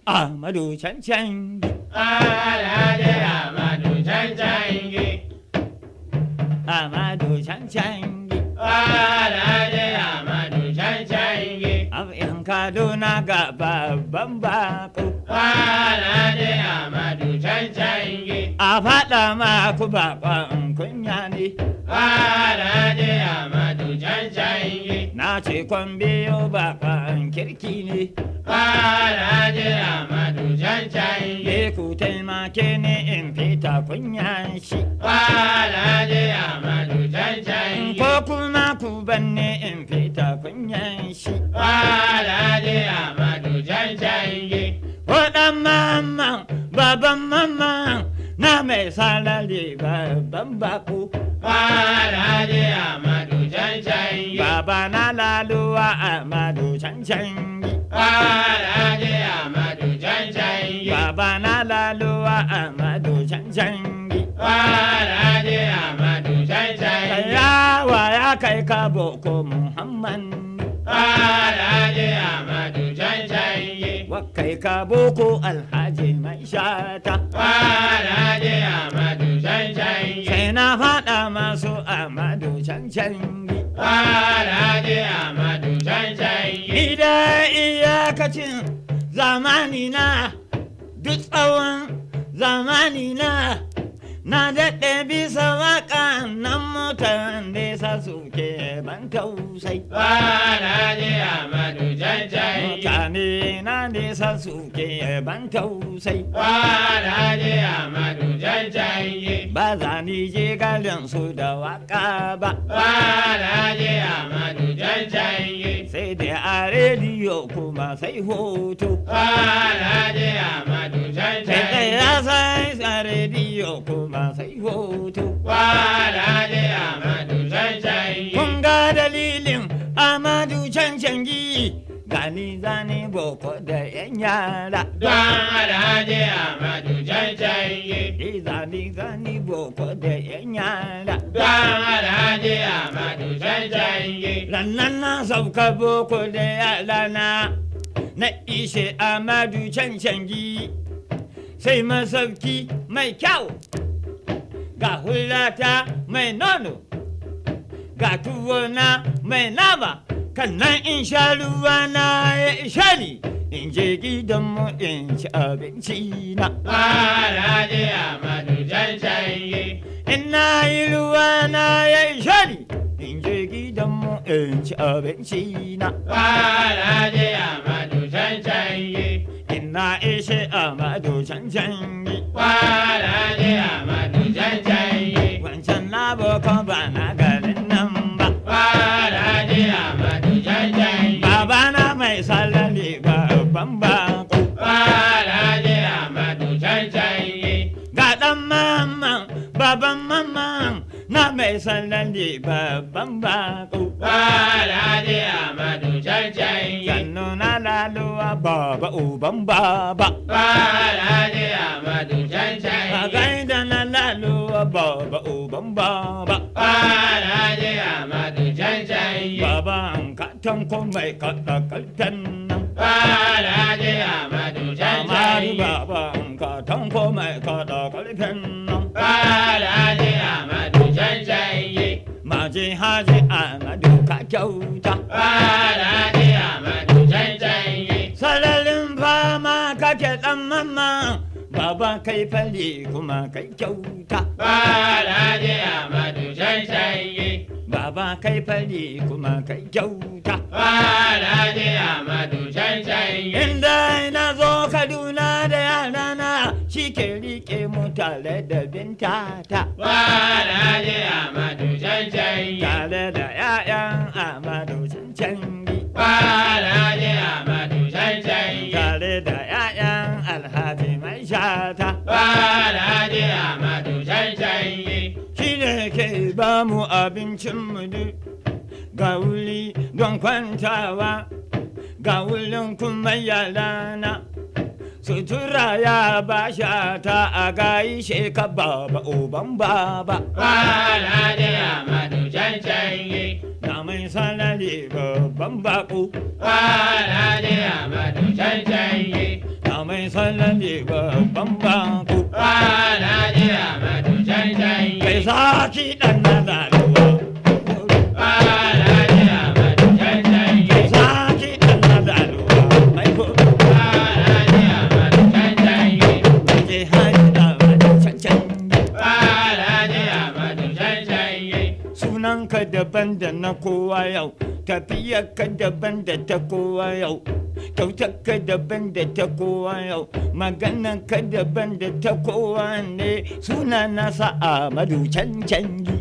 Ahmadu cancan Alhaji Amadu cancangi. Ahmadu cancan Alhaji Amadu cancangi. Abin Kaduna ga babban bako Alhaji Amadu cancangi. a faɗa maku bakon kunya ne Alhaji Amadu cancangi. na ce kwan biyo bakon kirki ne Alhaji Amadu cancangi. ye ku taimake ni in fita kunyan shi Alhaji Amadu cancangi. ko kuma ku banne in fita kunyan shi Alhaji Amadu cancangi. Waɗan mamman baban mamman na mai salari babban bako Alhaji Amadu cancangi. baba na laluwa amadu cancan Alhaji Amadu cancangi. baba na laluwa amadu cancan Alhaji Amadu cancangi. yawa ya kai ka boko muhammad Alhaji Amadu cancangi. wakai ka boko alhaji mai shata Alhaji Amadu cancangi. sai na faɗa masu amadu cancan Alhaji Amadu cancangi. ni da iyakacin zamani na duk tsawon zamani na na daɗe bisa waƙa nan motar nesa suke ban tausai Alhaji Amadu cancangi. mutane na nesa suke ban tausai Alhaji Amadu cancangi. ba za ni je garin su da waƙa ba Alhaji Amadu cancangi. sai da a rediyo kuma sai hoto Alhaji Amadu sai da cancangi. ya sai a rediyo kuma sai hoto Alhaji Amadu cancangi. kun ga dalilin amadu cancangi gani zane boko da yan yara Don Alhaji Amadu cancangi. Ni zane zane boko da yan yara Don Alhaji Amadu cancangi. rannan na sauka boko da yara na na ishe amadu cancangi sai masauki mai kyau ga hulata mai nono ga tuwona mai nama kan nan in sha ruwa na ya isha ni in je gidanmu in ci abinci na Alhaji Amadu cancangi. in na yi ruwa na ya isha ni in je gidanmu in ci abinci na Alhaji Amadu cancangi. in na ishe amadu cancanci Alhaji Amadu cancangi. wancan na boko ba na garin nan ba Alhaji Amadu cancangi. babana mai salali babban bako Alhaji Amadu cancangi. ga ɗan mamman baban mamman na mai salali babban bako Alhaji Amadu cancangi. sannu na laluwa baba uban baba Alhaji Amadu a cancangi. gaida na laluwa baba uban baba Alhaji Amadu cancangi. baba an ka tanko mai kaɗa kalfen nan Alhaji Amadu amari cancangi. baba an ka tanko mai kaɗa kalfen nan Alhaji Amadu cancangi. maji haji amadu ka kyauta Alhaji Amadu cancangi. sararin fama kake ɗan mamma baba kai fali kuma kai kyauta Alhaji Amadu cancangi. baba kai fali kuma kai kyauta Alhaji Amadu cancangi. inda na zo kaduna da yarana shi ke rike mu tare da bintata Alhaji Amadu cancangi. tare da 'ya'yan amadu cancangi Alhaji Amadu cancangi. tare da 'ya'yan alhaji mai shata Alhaji Amadu cancangi. shi ne ke ba mu abincinmu duk ga wuri don kwantawa ga wurin kuma yalana sutura ya ba shata a gaishe ka baba uban baba Alhaji Amadu cancangi. na mai sanari babban bako Alhaji Amadu cancangi. na mai mai sallan ne babban bako Alhaji Amadu cancan kai yi. saki dan na laluwa Alhaji Amadu cancan yi. saki dan na laluwa mai ko Alhaji Amadu cancan yi. je haji da cancan Alhaji Amadu cancan yi. sunanka daban da na kowa yau tafiyarka daban da ta kowa yau kyautarka daban da ta kowa yau maganarka daban da ta kowa ne suna nasa amadu cancangi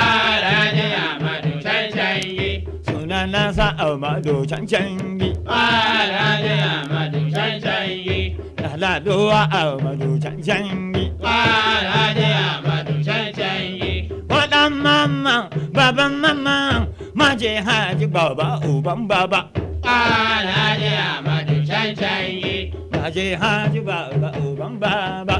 Alhaji Amadu cancan yi. suna nasa amadu cancangi Alhaji Amadu cancan yi. laladowa amadu cancangi Alhaji Amadu cancan yi. waɗan mama baban mama maje haji baba uban baba Alhaji Amadu cancan yi. maje haji baba uban baba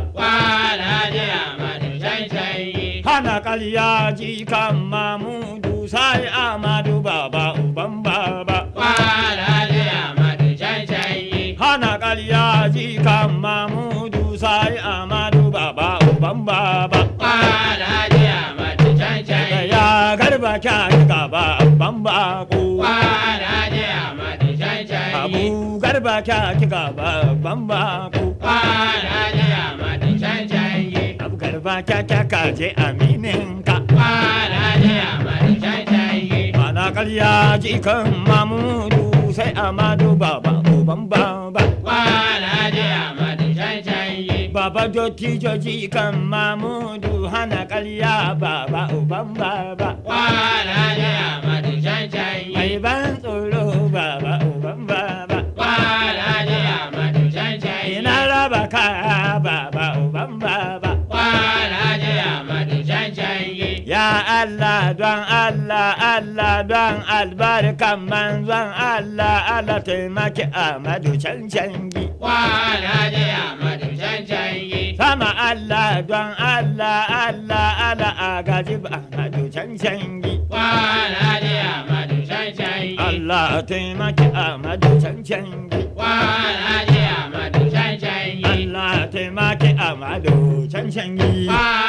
Alhaji Amadu cancan yi. hana kaliya ji kan mamudu sai amadu baba uban baba Alhaji Amadu cancan yi. hana kaliya ji kan mamudu sai amadu baba uban baba Alhaji Amadu cancan da yi. ya garba kya gaba uban bako Alhaji Amadu cancan yi. abu garba kya gaba uban bako Alhaji Amadu cancan yi. abu garba kya kya kaje aminin ka Alhaji Amadu cancan yi. hana kaliya ji kan mamudu sai amadu baba uban baba Alhaji Amadu cancan yi. Baba dottijo ji kan Mamudu hana ƙarya baba uban baba. Alhaji Amadu cancan Mai yi. ban tsoro baba uban baba. Alhaji Amadu cancan yi. Ina raba kaya baba uban baba. Alhaji Amadu cancan yi. Ya Allah don Allah Allah don albarkan manzon Allah Allah taimaki Ahmadu cancangi. Alhaji Amadu cancan yi. Sama Allah don Allah Allah Allah agaji Ahmadu cancangi. Alhaji Amadu cancan yi. Allah taimaki Ahmadu cancangi. Alhaji Amadu cancan yi. Allah taimaki Ahmadu cancangi. Alhaji